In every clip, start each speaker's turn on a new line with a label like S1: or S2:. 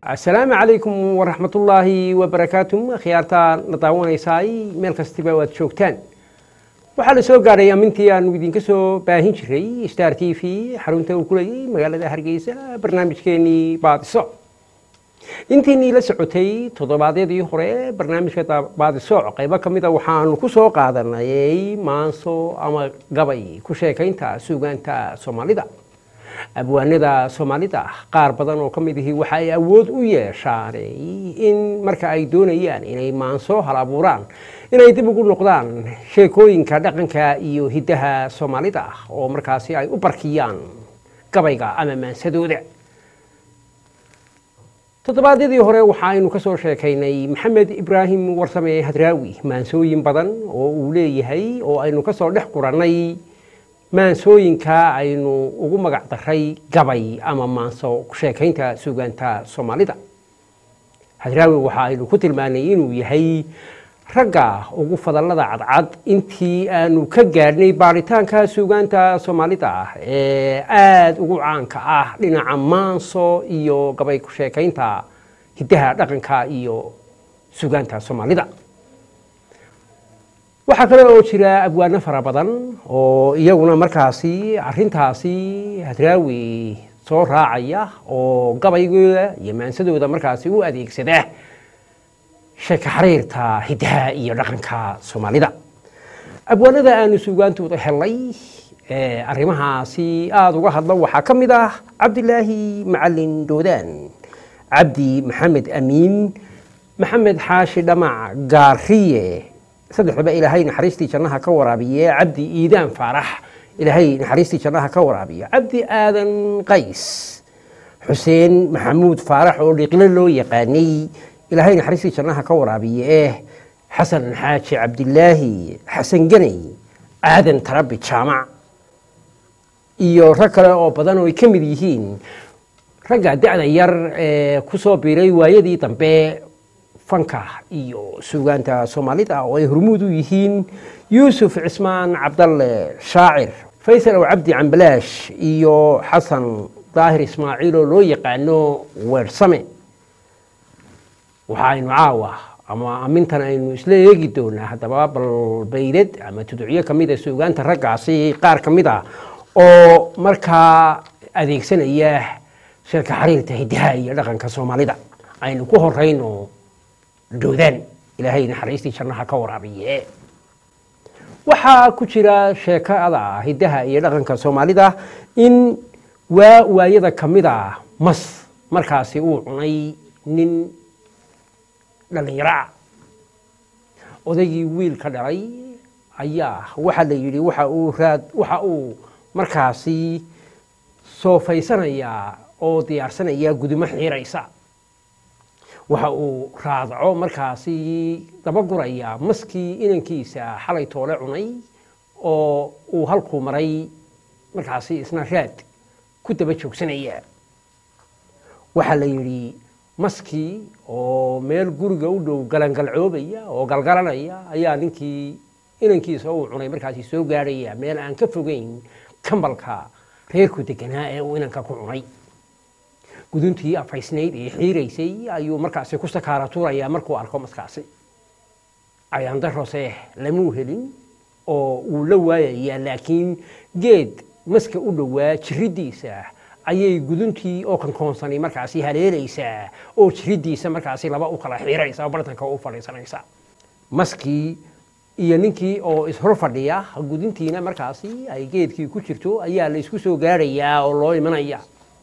S1: asalaamu calaykum waraxmatullaahi wabarakaatu khiyaarta na daawanaysaay meel kastiba waad joogtaan waxaa la soo gaadhay amintii aanu idinka soo baahin jiray star t v xarunta uu ku leeyay magaalada hargeysa barnaamijkeenii baadiso intiinii la socotay toddobaadyadii hore barnaamijka baadisooc qaybo ka mida waxaanu ku soo qaadanayay maanso ama gabay ku sheekaynta suugaanta soomaalida abwaanada soomaalida qaar badan oo ka mid ihi waxa ay awood u yeeshaan in marka ay doonayaan inay maanso hal abuuraan inay dib ugu noqdaan sheekooyinka dhaqanka iyo hiddaha soomaalida oo markaasi ay u barkiyaan gabayga ama maansadooda toddobaadyadii hore waxaaynu ka soo sheekaynay maxamed ibraahim warsame hadraawi maansooyin badan oo uu leeyahay oo aynu ka soo dhex qurannay maansooyinka aynu ugu magac daray gabay ama maanso sheekaynta suugaanta soomaalida hadraawi waxa aynu ku tilmaanay inuu yahay ragga ugu fadallada cadcad intii aanu ka gaadhnay baaritaanka suugaanta soomaalida ee aada ugu caanka ah dhinaca maanso iyo gabay ku sheekaynta hiddaha dhaqanka iyo suugaanta soomaalida waxaa kale oo jira abwaano fara badan oo iyaguna markaasi arintaasi hadraawi soo raacaya oo gabaygooda iyo maansadooda markaasi u adeegsada sheeka xariirta hiddaha iyo dhaqanka soomaalida abwaanada aanu suugaantooda helay arrimahaasi aada uga hadlo waxaa ka mid ah cabdilaahi macalin doodaan cabdi maxamed amiin maxamed xaashi dhamac gaariye saddexdaba ilaahay naxariistii jannaha ka waraabiye cabdi iidaan faarax ilaahay naxariistii jannaha ka waraabiye cabdi aadan qays xuseen maxamuud faarax oo dhiqlo loo yaqaanay ilaahay naxariistii jannaha ka waraabiye xasan xaaji cabdilaahi xasan ganay aadan tarabi jaamac iyo rag kale oo badan oo ay ka mid yihiin ragga da-da yar ee ku soo biiray waayadii dambe fanka iyo suugaanta soomaalida oo ay hormuud u yihiin yuusuf cismaan cabdalle shaacir faysal ow cabdi cambalaash iyo xasan daahir ismaaciil oo loo yaqaano weersame waxaaynu caawa ama amintan aynu isla eegi doonaa haddaba balbaydad ama tuducyo ka mida suugaanta raggaasi qaar ka mid a oo markaa adeegsanaya sheeka xariirta hiddaha iyo dhaqanka soomaalida aynu ku horayno doodaan ilaahay naxariistii jannaha ka waraabiye waxaa ku jira sheekada hiddaha iyo dhaqanka soomaalida in waa waayada ka mid a mas markaasi uu cunay nin dhallinyaro ah odaygii wiil ka dhalay ayaa waxaa la yidhi waxa uu raad waxa uu markaasi soofaysanayaa oo diyaarsanayaa gudumo xiiraysa waxa uu raadaco markaasi dabaguraya maskii inankiisa xalay toole cunay oo uu halkuu maray markaasi isna raad ku daba joogsanaya waxaa la yidhi maskii oo meel guriga u dhow galangalcoobaya oo galgalanaya ayaa ninkii inankiisa uu cunay markaasi soo gaadhaya meel aan ka fogeyn kambalka reerku deganaa ee uu inanka ku cunay guduntii afaysnayd ee xiiraysay ayuu markaasi ku sakaara tuurayaa markuu arko maskaasi cayaandarose lamuu helin oo uu la waayayaa laakiin geed maska u dhowaa jiriddiisa ayay guduntii oo kankoonsani markaasi haleelaysaa oo jiriddiisa markaasi laba u kala xiiraysa oo bartanka u fadhiisanaysa maskii iyo ninkii oo ishor fadhiya guduntiina markaasi ay geedkii ku jirto ayaa la isku soo gaadhayaa oo loo imanaya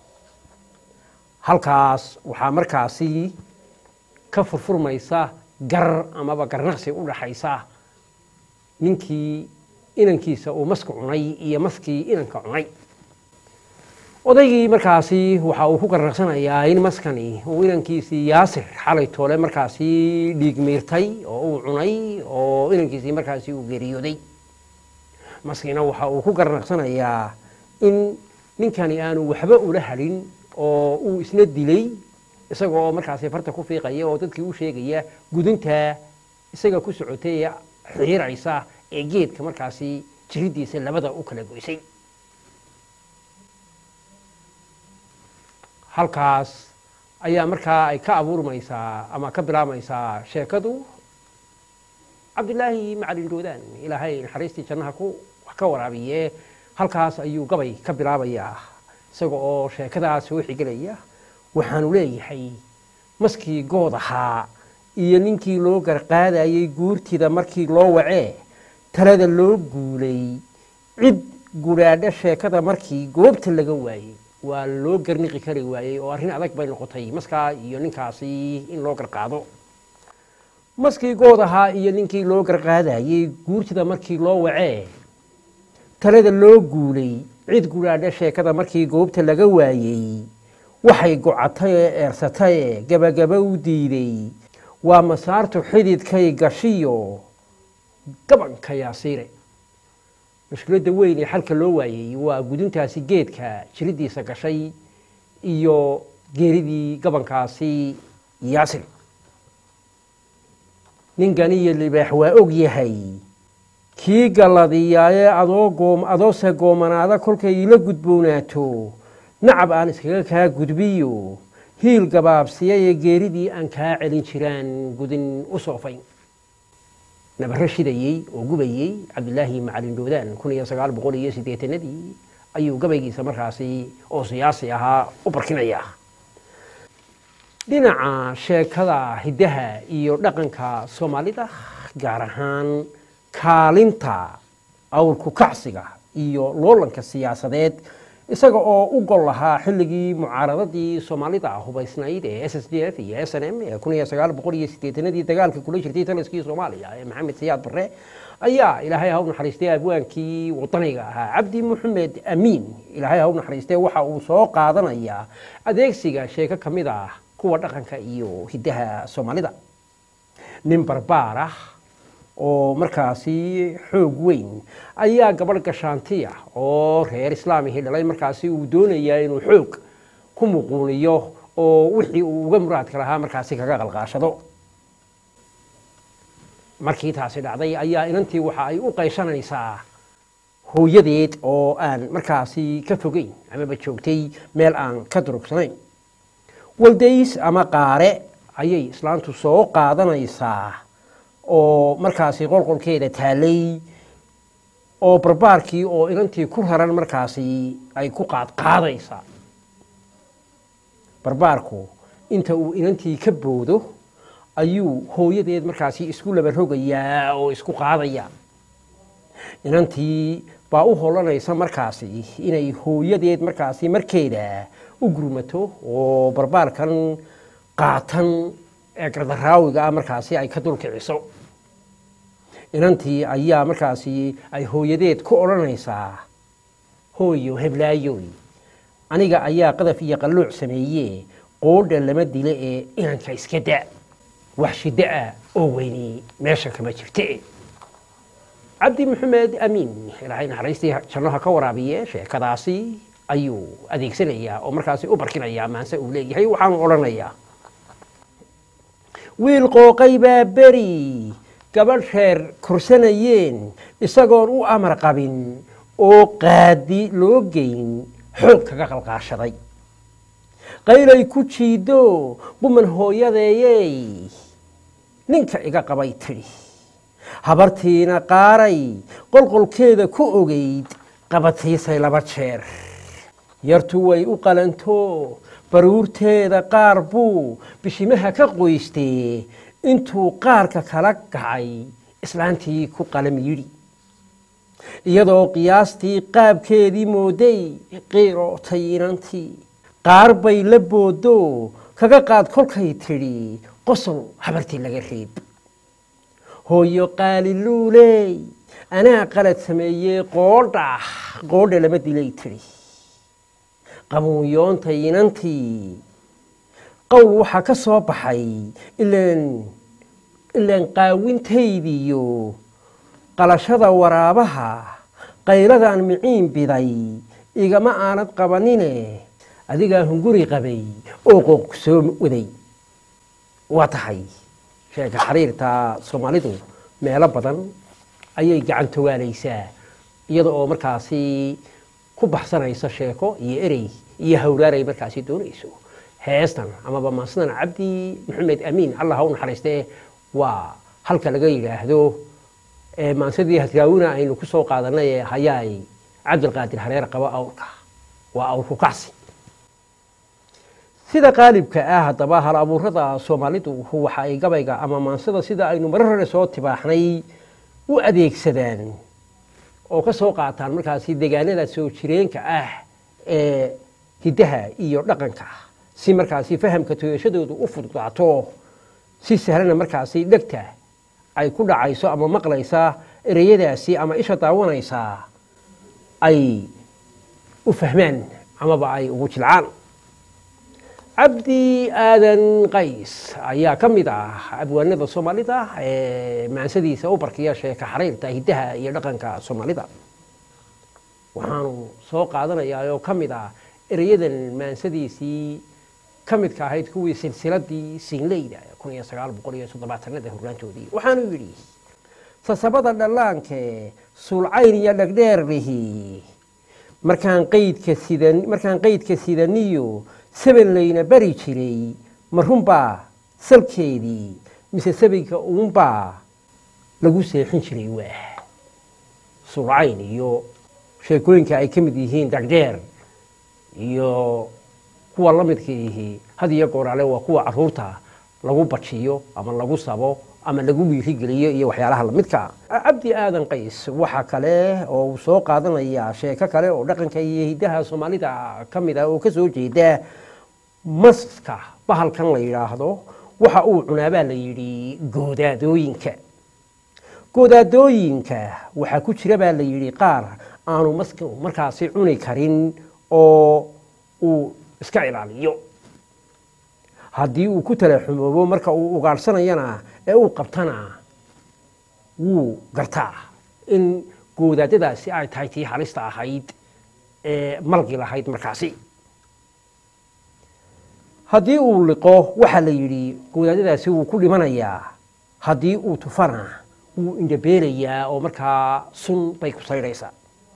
S1: halkaas waxaa markaasi ka furfurmaysa gar amaba garnaqsi u dhaxaysa ninkii inankiisa uu maska cunay iyo maskii inanka cunay odaygii markaasi waxa uu ku garnaqsanayaa in maskani uu inankiisii yaasir xalay toole markaasi dhiig miirtay oo uu cunay oo inankiisii markaasi uu geeriyooday maskina waxa uu ku garnaqsanayaa in ninkani aanu waxba ula hadhin oo uu isna dilay isaga oo markaasi farta ku fiiqaya oo dadkii u sheegaya gudunta isaga ku socotay ee xiiraysa ee geedka markaasi jiriddiisa labada u kala goysay halkaas ayaa markaa ay ka abuurmaysaa ama ka bilaabmaysaa sheekadu cabdilaahi macalin doodaan ilaahay naxariistii jannaha ku wax ka waraabiye halkaas ayuu gabay ka bilaabayaa isaga oo sheekadaas soo xigelaya waxaanu leeyahay maskii good ahaa iyo ninkii loo garqaadayey guurtida markii loo wacee talada loo guulay cid gudhaadho sheekada markii goobta laga waayey waa loo garniqi kari waayey oo arrin adag bay noqotay maskaa iyo ninkaasi in loo garqaado maskii good ahaa iyo ninkii loo garqaadayey guurtida markii loo wacee talada loo guulay cid gudhaadho sheekada markii goobta laga waayey waxay gocatay ee eersataye gabagaba u diiday waa masaartu xididkay gashiyo gabanka yaasiire mushkiladda weyn ee xalka loo waayey waa guduntaasi geedka jiridiisa gashay iyo geeridii gabankaasi yaasir ninkan iyo libaax waa og yahay kii galladiyaaye adoo goom adoose goomanaada kolkay ila gudboonaato nacab aan iskaga kaa gudbiyo hiil gabaabsiyayee geeridii aan kaa celin jiraan gudin u soofayn nabaro shidayey oo gubayey cabdilaahi macalin doodaan kun iyo sagaal boqol iyo siddeetanadii ayuu gabaygiisa markaasi oo siyaasi ahaa u barkinaya dhinaca sheekada hiddaha iyo dhaqanka soomaalida gaar ahaan kaalinta awrku kacsiga iyo loolanka siyaasadeed isaga oo u gol lahaa xilligii mucaaradadii soomaalida hubaysnayd ee s s d f iyo s n m ee kun iyo sagaal boqol iyo siddeetanadii dagaalka kula jirtay taliskii soomaaliya ee maxamed siyaad barre ayaa ilaahay ha u naxariistay abwaankii wadaniga ahaa cabdi maxamed amiin ilaahay ha u naxariistay waxa uu soo qaadanayaa adeegsiga sheeko ka mid ah kuwa dhaqanka iyo hiddaha soomaalida nin barbaar ah oo markaasi xoog weyn ayaa gabadh gashaantiya oo reer islaamihii dhalay markaasi uu doonayaa inuu xoog ku muquuniyo oo wixii uu uga muraadka lahaa markaasi kaga qalqaashado markii taasi dhacday ayaa inantii waxa ay u qayshanaysaa hooyadeed oo aan markaasi ka fogeyn amaba joogtay meel aan ka durugsanayn waldays ama qaare ayay islaantu soo qaadanaysaa oo markaasi qolqolkeeda taalay oo barbaarkii oo inantii ku raran markaasi ay ku qaadqaadaysaa barbaarku inta uu inantii ka boodo ayuu hooyadeed markaasi isku laba rogayaa oo isku qaadaya inantii baa u holanaysa markaasi inay hooyadeed markaasi markeeda u gurmato oo barbaarkan qaatan ee gardaraawiga ah markaasi ay ka dulkiciso inantii ayaa markaasi ay hooyadeed ku odhanaysaa hooyo heblaayoy aniga ayaa qadaf iyo qalluuc sameeye qoodha lama dile ee inanka iska da wax shiddo ah oo weyni meesha kama jirte cabdi maxamed amiin ilaahay naxariistii jannaha ka waraabiye sheekadaasi ayuu adeegsanayaa oo markaasi u barkinayaa maanse uu leeyahay waxaanu odhanayaa wiil qooqay baa beri gabadh reer korsanayeen isagoon u amar qabin oo qaadi loo geyn xoog kaga qalqaashaday qaylay ku jiiddo buman hooyadeeyey ninka iga qabay tidhi habartiina qaaray qolqolkeeda ku ogeyd qabatiisay laba jeer yartu way u qalanto baruurteeda qaar buu bishimaha ka qoystee intuu qaarka kala kacay islaantii ku qalam yidhi iyadoo qiyaastii qaabkeedii mooday qiirootay inantii qaar bay la booddo kaga qaad kolkay tidhi qosol habartii laga reeb hooyo qaaliluuley anaa qalad sameeyey qoodha qoodha lama dilay tidhi qabuunyoontay inantii qowl waxaa ka soo baxay ilaan ilaan qaawintaydiyo qalashada waraabaha qayladaan miciin biday igama aanad qabanine adigaa hunguri qabay oo qooq soo waday waa tahay sheeka xariirta soomaalidu meelo badan ayay gacan togaalaysaa iyada oo markaasi ku baxsanaysa sheeko iyo erey iyo hawraaray markaasi doonayso heestan amaba maansadan cabdi maxamed amiin allah ha u naxariistee waa halka laga yidhaahdo maansadii hadraawina aynu ku soo qaadanay ee hayaay cabdilqaadir hareer qaba awrka waa awrku kacsi sida qaalibka ah haddaba hal abuurada soomaalidu waxa ay gabayga ama maansada sida aynu marar hore soo tibaaxnay u adeegsadaan oo ka soo qaataan markaasi degaanada soo jireenka ah ee hiddaha iyo dhaqanka si markaasi fahamka toyashadoodu u fududaato si sahlana markaasi dhegta ay ku dhacayso ama maqlaysa ereyadaasi ama isha daawanaysaa ay u fahmaan amaba ay ugu jilcaan cabdi aadan qays ayaa ka mid ah abwaanada soomaalida ee maansadiisa u barkiya sheeka xariirta hiddaha iyo dhaqanka soomaalida waxaanu soo qaadanayaa oo ka mid ah ereyadan maansadiisii ka midka ahayd kuwii silsiladii siinleyda kun iyo sagaal boqol iyo soddobaatanada horraantoodii waxaanu yidhi sasabada dhallaanke suulcayn iyo dhagdheerlihi markaan qaydka sidan markaan qaydka sidaniyo saban layna bari jiray ma runbaa salkeedii mise sabayga uunbaa lagu seexin jiray waa suulcayn iyo sheekooyinka ay ka mid yihiin dhagdheer iyo kuwa la midka ihi had iyo gooraale waa kuwa caruurta lagu bajiyo ama lagu sabo ama lagu wiirigeliyo iyo waxyaalaha lamidka cabdi aadan qays waxa kale oo uu soo qaadanaya sheeko kale oo dhaqanka iyo hiddaha soomaalida ka mid ah oo ka soo jeeda maska bahalkan la yidhaahdo waxa uu cunaabaa la yidhi goodaadooyinka goodaadooyinka waxaa ku jira baa la yidhi qaar aanu maska markaasi cuni karin oo uu iska ilaaliyo haddii uu ku talaxumoobo marka uu ugaadhsanayana ee uu qabtana wuu gartaa in goodaadadaasi ay tahay tii halista ahayd ee malgi lahayd markaasi haddii uu liqo waxaa la yidhi goodaadadaasi wuu ku dhimanayaa haddii uu tufana wuu indhabeelayaa oo markaa sun bay ku saydhaysaa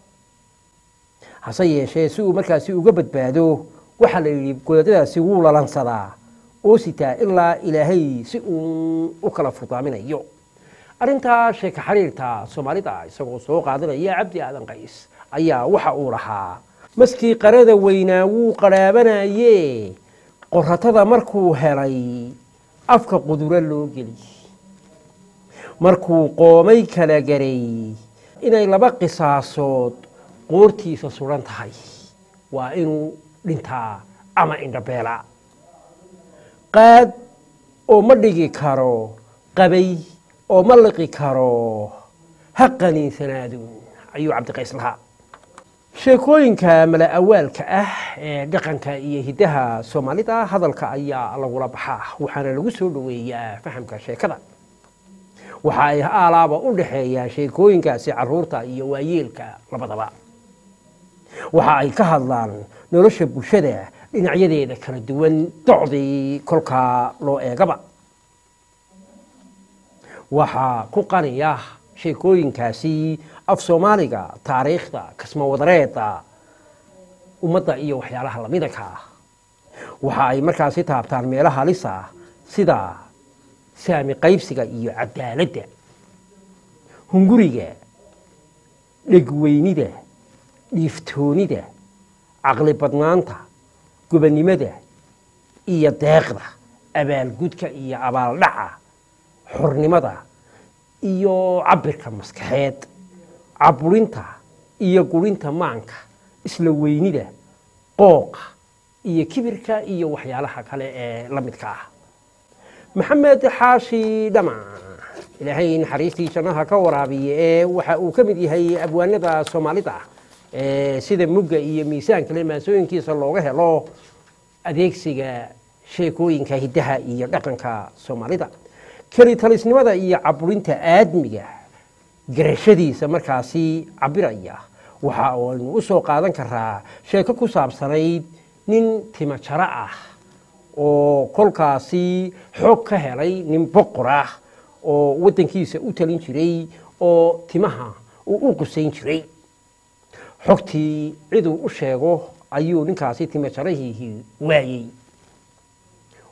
S1: hase yeeshee si uu markaasi uga badbaado waxaa la yidhi godaadadaasi wuu lalansadaa oo sitaa ilaa ilaahay si uun u kala furdaaminayo arrintaa sheeka xiriirta soomaalida isagoo soo qaadanaya cabdi aadan qays ayaa waxa uu lahaa maskii qarada weynaa wuu qarhaabanaye qoratada markuu helay afka quduro loo geli markuu qoomay kala garay inay laba qisaasood qoortiisa suran tahay waa inuu dhintaa ama indhabeela qaad oo ma dhigi karo qabay oo ma liqi karo ha qaniinsanaadun ayuu cabdiqays lahaa sheekooyinka mala awaalka ah ee dhaqanka iyo hiddaha soomaalida hadalka ayaa lagula baxaa waxaana lagu soo dhoweeyaa fahamka sheekada waxa ay aalaaba u dhexeeyaan sheekooyinkaasi caruurta iyo waayeelka labadaba waxa ay ka hadlaan nolosha bulshada dhinacyadeeda kala duwan docdii kolkaa loo eegaba waxaa ku qaniya sheekooyinkaasi af soomaaliga taariikhda kasmawadareeda ummadda iyo waxyaalaha lamidanka ah waxa ay markaasi taabtaan meelo halisa sida saami qaybsiga iyo cadaaladda hunguriga dhegweynida dhiiftoonida caqli badnaanta gobannimada iyo deeqda abaalgudka iyo abaaldhaca xornimada iyo cabirka maskaxeed caburinta iyo gurinta maanka isla weynida qooqa iyo kibirka iyo waxyaalaha kale ee la midka ah maxamed xaashi dhama ilaahay naxariistii jannaha ka waraabiye ee waxa uu ka mid yahay abwaanada soomaalida sida mugga iyo miisaankale maasooyinkiisa looga helo adeegsiga sheekooyinka hiddaha iyo dhaqanka soomaalida kelitalisnimada iyo caburinta aadmiga garashadiisa markaasi cabiraya waxa aynu u soo qaadan karaa sheeko ku saabsanayd nin timajaro ah oo kolkaasi xoog ka helay nin boqor ah oo waddankiisa u talin jiray oo timaha uu u qusayn jiray xogtii ciduu u sheego ayuu ninkaasi timajarahiihii waayey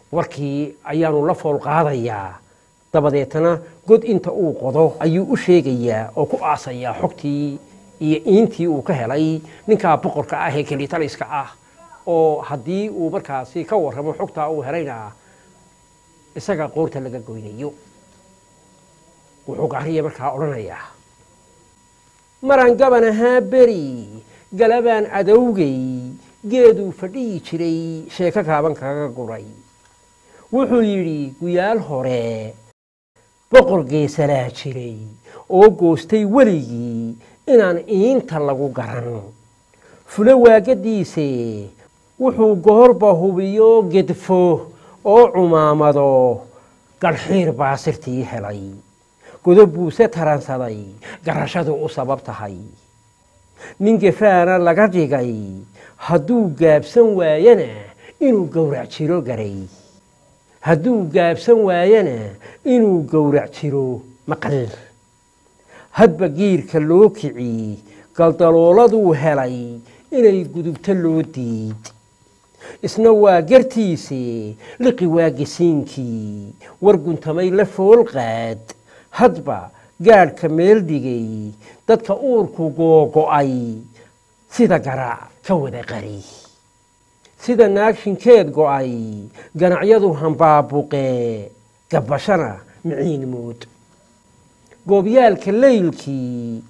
S1: warkii ayaanu la fool qaadayaa dabadeetana god inta uu qodo ayuu u sheegayaa oo ku aasayaa xogtii iyo iintii uu ka helay ninkaa boqorka ah ee kelitaliska ah oo haddii uu markaasi ka warramo xogtaa uu helayna isaga qoorta laga goynayo wuxuu gaariya markaa odhanayaa maraan gaban ahaa beri galabaan adowgay geeduu fadhiyi jiray sheeko kaaban kaga guray wuxuu yidhi guyaal hore boqor geesalaa jiray oo goostay weligii inaan iinta lagu garan fulo waagadiise wuxuu goorba hubiyo gedfo oo cumaamado garxiir baa sirtii helay godob buuse taransaday garashadu u sabab tahay nin gefaana laga dhigay hadduu gaabsan waayana inuu gowrac jiro garay hadduu gaabsan waayana inuu gowrac jiro maqal hadba giirka loo kici galdalooladuu helay inay gudubto loo diid isna waa gartiise liqi waa gesiinkii war guntamay la fool qaad hadba gaadhka meel dhigay dadka uurku googo'ay sida garaac ka wada qari sida naagshinkeed go'ay ganacyadu hambaabuqee gabbashana miciin mood goobyaalka laylkii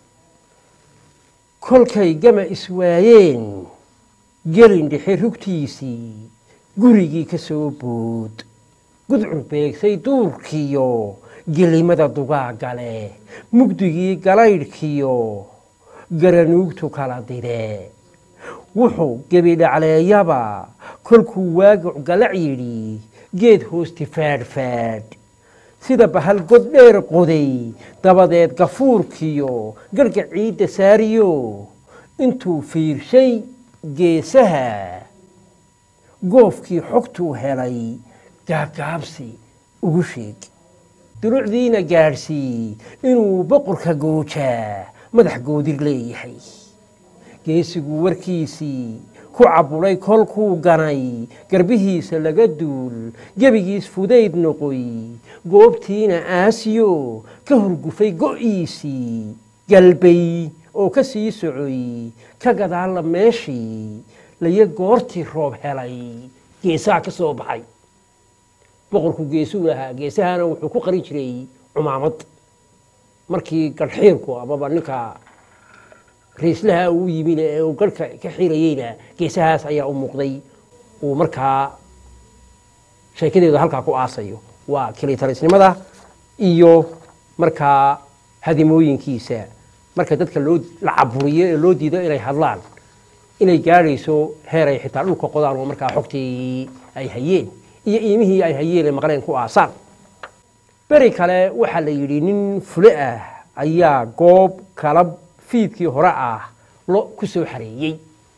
S1: kolkay gama iswaayeen gelin dhexe rugtiisii gurigii ka soo bood gudcur beegsay duurkiyo gelimada dugaagale mugdigii galaydhkiyo garanuugtu kala dide wuxuu gebidhacleeyaba kolkuu waaguc galac yidhi geed hoosti faadhfaadh sida bahal god dheer qoday dabadeed gafuurkiyo garhga ciidda saariyo intuu fiirshay geesaha goofkii xogtuu helay gaabgaabsi ugu sheeg duruucdiina gaadhsii inuu boqorka goojaa madax goodir leeyahay geesigu warkiisii ku cabulay kolkuu ganay garbihiisa laga duul gebigiis fudayd noqoy goobtiina aasiyo ka horgufay go'iisii galbay oo ka sii socoy ka gadaalla meeshii layo goortii roob helay geesaha ka soo baxay boqorku geesuu lahaa geesahana wuxuu ku qarin jiray cumaamad markii garhxiirku amaba ninka riislaha uu yimin ee uu garhka ka xirayeyna geesahaas ayaa u muuqday uu markaa sheekadeedu halkaa ku aasayo waa kilitalisnimada iyo markaa hadimooyinkiisa marka dadka loo la caburiyo ee loo diido inay hadlaan inay gaadhayso heer ay xitaa dhulka qodaan oo markaa xogtii ay hayeen iyo iimihii ay hayeen ee maqleen ku aasaan beri kale waxaa la yidhi nin fule ah ayaa goob kala fiidkii hore ah lo ku soo xareeyey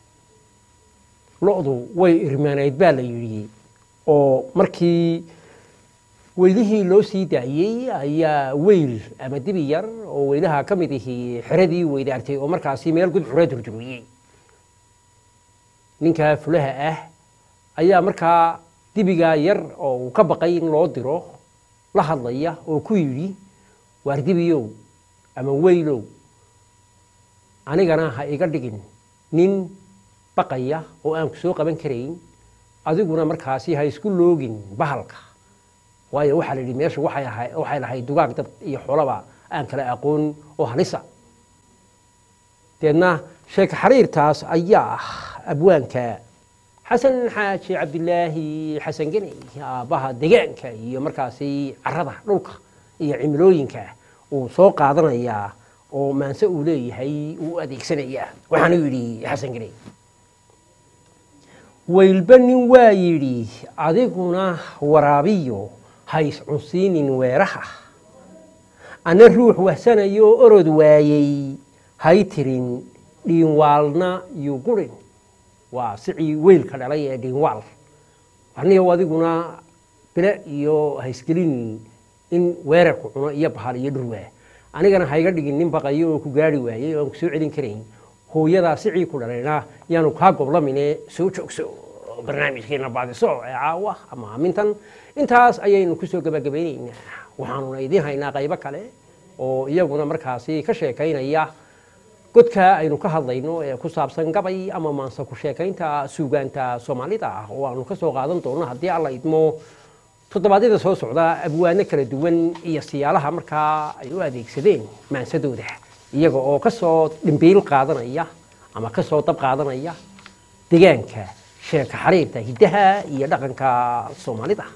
S1: lo-du way irmaaneyd baa la yidhi oo markii weylihii loo sii daayey ayaa weyl ama dibi yar oo weylaha ka mid ihii xeradii weydaartay oo markaasi meel gudcura durjuriyey ninkaa fulaha ah ayaa markaa dibigaa yar oo uu ka baqay in loo diro la hadlaya oo ku yidhi waar dibiyow ama weylow anigana ha iga dhigin nin baqaya oo aan ku soo qaban karayn adiguna markaasi ha isku loogin bahalka waayo waxaa la yidhi meeshu waxay ahay waxay lahayd dugaag dad iyo xolaba aan kala aqoon oo halisa deedna sheeka xariirtaas ayaa ah abwaanka xasan xaaji cabdilaahi xasan geni aabbaha degaanka iyo markaasi carada dhulka iyo cimilooyinka uu soo qaadanayaa oo maanse uu leeyahay uu adeegsanayaa waxaanu yidhi xasan geni weylba nin waa yidhi adiguna waraabiyo ha iscunsiinin weeraha ana ruux wahsanayo oo orod waayey hay tirin dhiinwaalna iyo gurin waa sicii weylka dhalay ee dhiinwaal anigo adiguna bile iyo haysgelin in weerarku cuno iyo bahal iyo dhurwaa anigana hayga dhigin nin baqayo oo ku gaari waayey oo aan ku soo celin karayn hooyadaa sicii ku dhalayna yaanu kaa goblamine soo joogso barnaamijkeena baadiso ee caawa ama aamintan intaas ayaynu kusoo gabagabaynaynaa waxaanuna idiin haynaa qaybo kale oo iyaguna markaasi ka sheekaynaya godka aynu ka hadlayno ee ku saabsan gabay ama maanse ku sheekaynta suugaanta soomaalida ah oo aanu ka soo qaadan doono haddii alla idmo toddobaadyada soo socda abwaano kala duwan iyo siyaalaha markaa ay u adeegsadeen maansadooda iyaga oo ka soo dhimbiil qaadanaya ama ka soo dab qaadanaya deegaanka sheeka xariirta hiddaha iyo dhaqanka soomaalida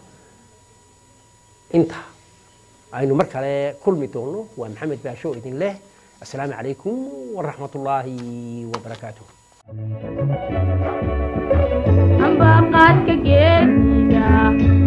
S1: inta aynu mar kale kulmi doono waa maxamed baasho idin leh السلام عليكم ورحمة الله وبركاته
S2: amba qaadka geesiga